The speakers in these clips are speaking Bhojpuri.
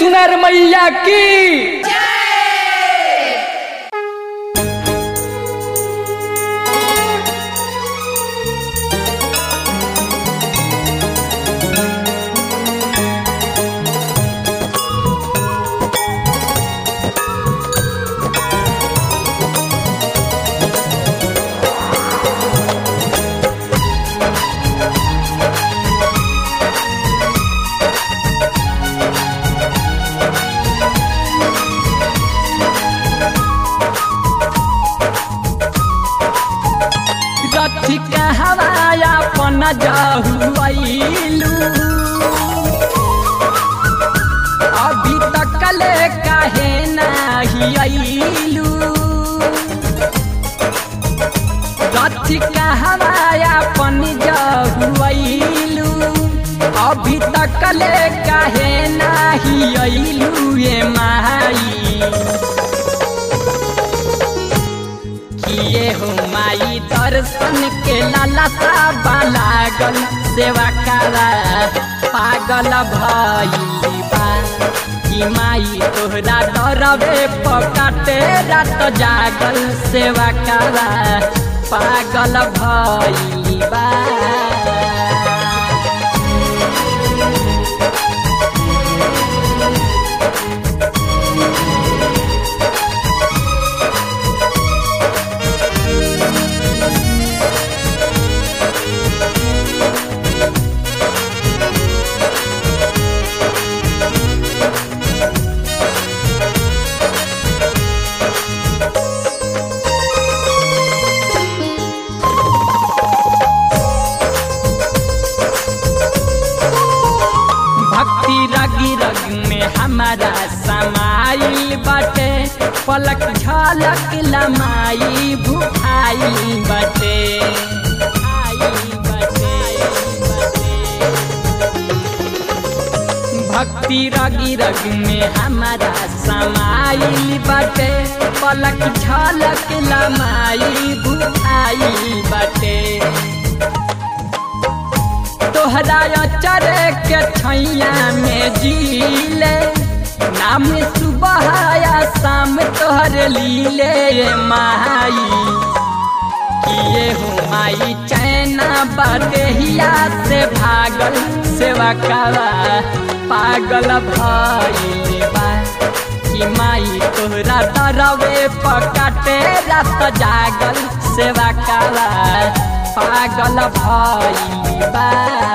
सुनर मैया की रथी कहवाया पन जहुआइलू अभी तक ले काहे नाही आइलू रथी कहवाया पन जहुआइलू अभी तक ले काहे नाही आइलू ये माई किए हो माई दर्शन के लालसा लागल सेवा करा पागल भइली बा कि माई तोहरा डरबे पकाटे रात जागल सेवा करा पागल भइली बा भक्ति रगी रग में हमारा समाइल बटे पलक झलक लमाई भुखाई बटे भक्ति रगी रग में हमारा समाइल बटे पलक झलक लमाई भुखाई बटे तोहरा चरे के छैया में जीले नाम सुबह या शाम तोहर लीले माई किए हो माई चैना बदेहिया से भागल सेवा करा पागल भइल बा कि माई तोहरा डरवे पकाटे रात जागल सेवा करा पागल भइल बा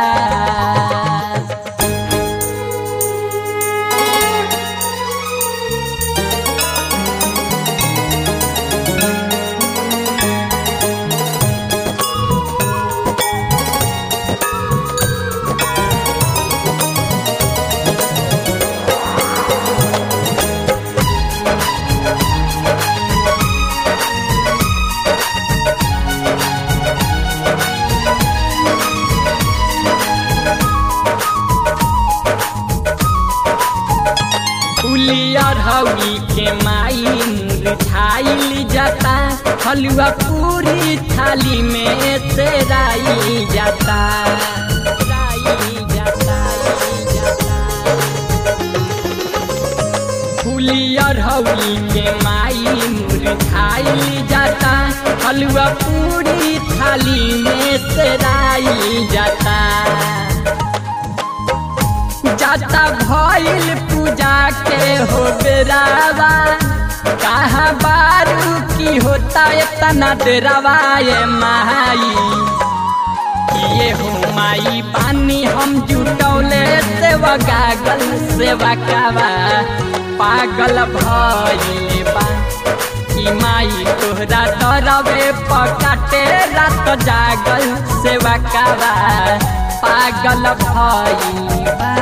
उलियर हौली के माई मुरझाइल जाता हलुआ पूरी थाली में तेराई जाता राई जाता, जाता। फुलियर हौली के माई मुरझाइल जाता हलुआ पूरी थाली में तेराई जाता जाता भइल पूजा के हो बेरावा कहा बारू की होता इतना डेरावा ये माई किए हो माई पानी हम जुटौले सेवा गागल सेवा कावा पागल भइल बा कि माई तोहरा डरवे पकाटे रात जागल सेवा कावा पागल भइल बा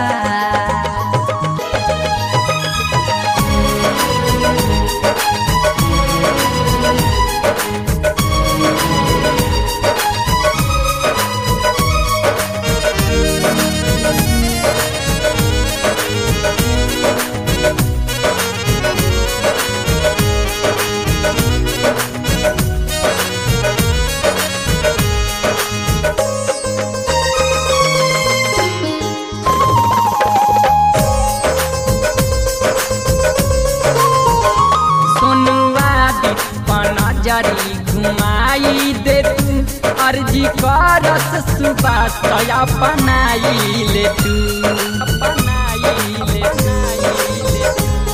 नजरी घुमाई दे तू अर्जी करस सुबास अपनाई ले तू अपनाई ले ले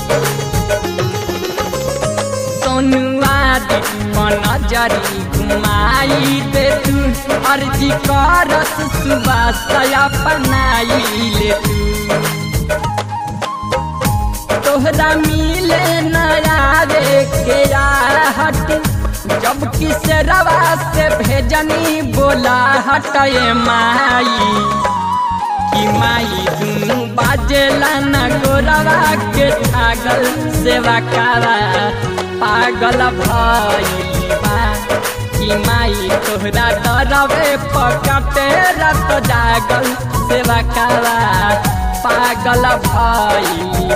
सोनुआ दीपन नजरी घुमाई दे तू अर्जी करस सुबास अपनाई ले तू तोहरा मिले नयारे के हट जब किस रवा से भेजनी बोला हटे माई कि माई दुनू बाजेला न गोरवा के छागल सेवा कारा पागल भइबा कि माई तोहरा डरवे पकटे रत जागल सेवा कारा पागल भइबा